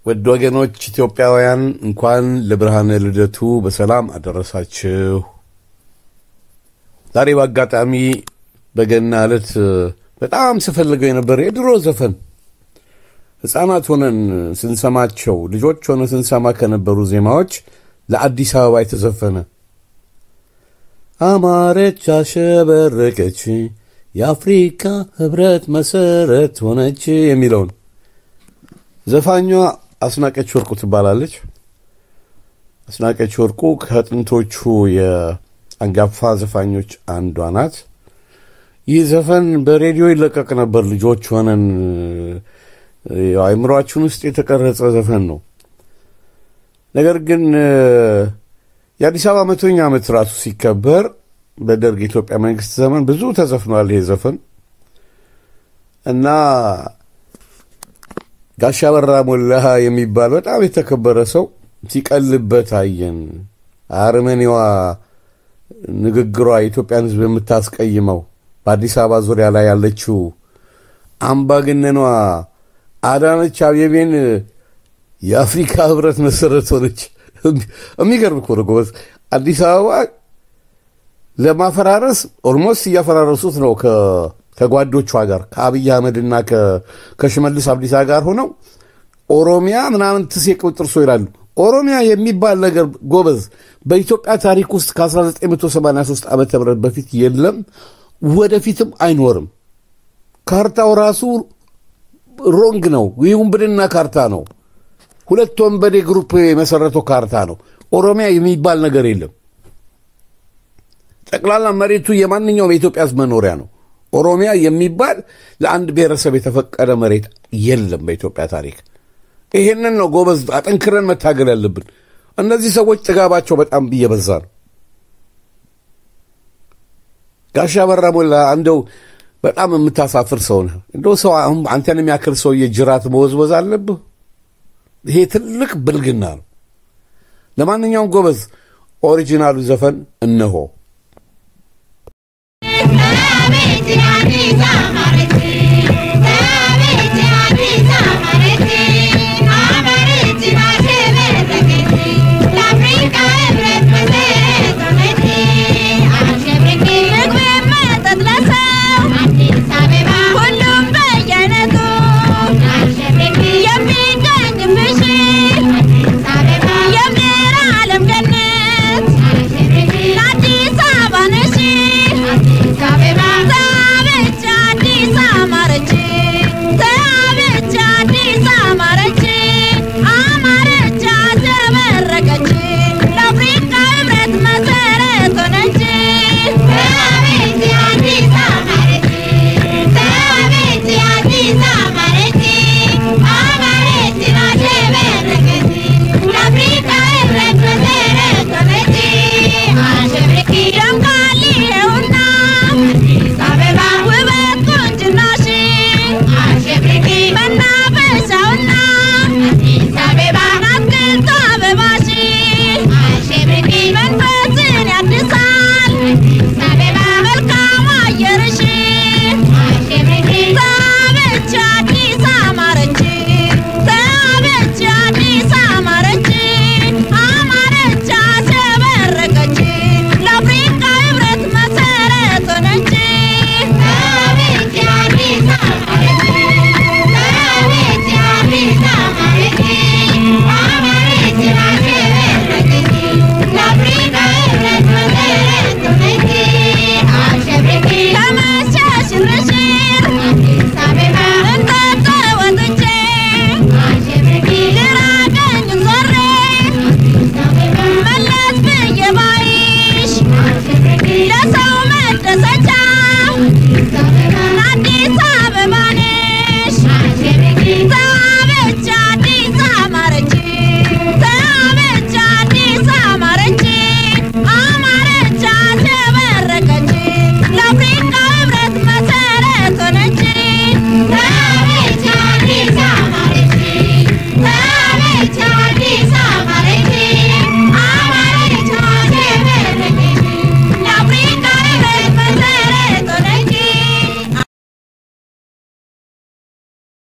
ውድ ወገኖች ኢትዮጵያውያን እንኳን ለብርሃነ ልደቱ በሰላም አደረሳችሁ። ዛሬ በአጋጣሚ በገና ዕለት በጣም ስፈልገው የነበረ የድሮ ዘፈን ሕፃናት ሆነን ስንሰማቸው ልጆች ሆነ ስንሰማ ከነበሩ ዜማዎች ለአዲስ አበባ የተዘፈነ አማረች፣ አሸበረቀች፣ የአፍሪካ ሕብረት መሰረት ሆነች የሚለውን ዘፋኟ አስናቀች ወርቁ ትባላለች። አስናቀች ወርቁ ከጥንቶቹ የአንጋፋ ዘፋኞች አንዷ ናት። ይህ ዘፈን በሬዲዮ ይለቀቅ ነበር። ልጆች ሆነን አእምሯችን ውስጥ የተቀረጸ ዘፈን ነው። ነገር ግን የአዲስ አበባ መቶኛ ዓመት ራሱ ሲከበር በደርግ የኢትዮጵያ መንግስት ዘመን ብዙ ተዘፍኗል ይሄ ዘፈን እና ጋሻ በራ ሞላ የሚባል በጣም የተከበረ ሰው ሲቀልበት አየን። አርመኔዋ ንግግሯ የኢትዮጵያን ሕዝብ የምታስቀይመው በአዲስ አበባ ዙሪያ ላይ ያለችው አምባገነኗ አዳነች አቤቤን የአፍሪካ ሕብረት መሰረት ሆነች። የሚገርም እኮ ነው ጎበዝ። አዲስ አበባ ለማፈራረስ ኦልሞስት እያፈራረሱት ነው ከጓዶቿ ጋር ከአብይ አህመድና ከሽመልስ አብዲሳ ጋር ሆነው ኦሮሚያ ምናምን ትሴ ቁጥር ሶ ይላሉ። ኦሮሚያ የሚባል ነገር ጎበዝ በኢትዮጵያ ታሪክ ውስጥ ከ1983 ዓ ም በፊት የለም፣ ወደፊትም አይኖርም። ካርታው ራሱ ሮንግ ነው። የውንብድና ካርታ ነው። ሁለት ወንበዴ ግሩፕ የመሰረተው ካርታ ነው። ኦሮሚያ የሚባል ነገር የለም። ጠቅላላ መሬቱ የማንኛውም የኢትዮጵያ ሕዝብ መኖሪያ ነው። ኦሮሚያ የሚባል ለአንድ ብሔረሰብ የተፈቀደ መሬት የለም በኢትዮጵያ ታሪክ። ይሄንን ነው ጎበዝ አጠንክረን መታገል ያለብን። እነዚህ ሰዎች ጥጋባቸው በጣም እየበዛ ነው። ጋሻ በራ ሞላ እንደው በጣም የምታሳፍር ሰው ነህ። እንደው ሰው አሁን አንተን የሚያክል ሰውዬ ጅራት መወዝወዝ አለብህ? ይሄ ትልቅ ብልግና ነው። ለማንኛውም ጎበዝ ኦሪጂናሉ ዘፈን እነሆ። Amen.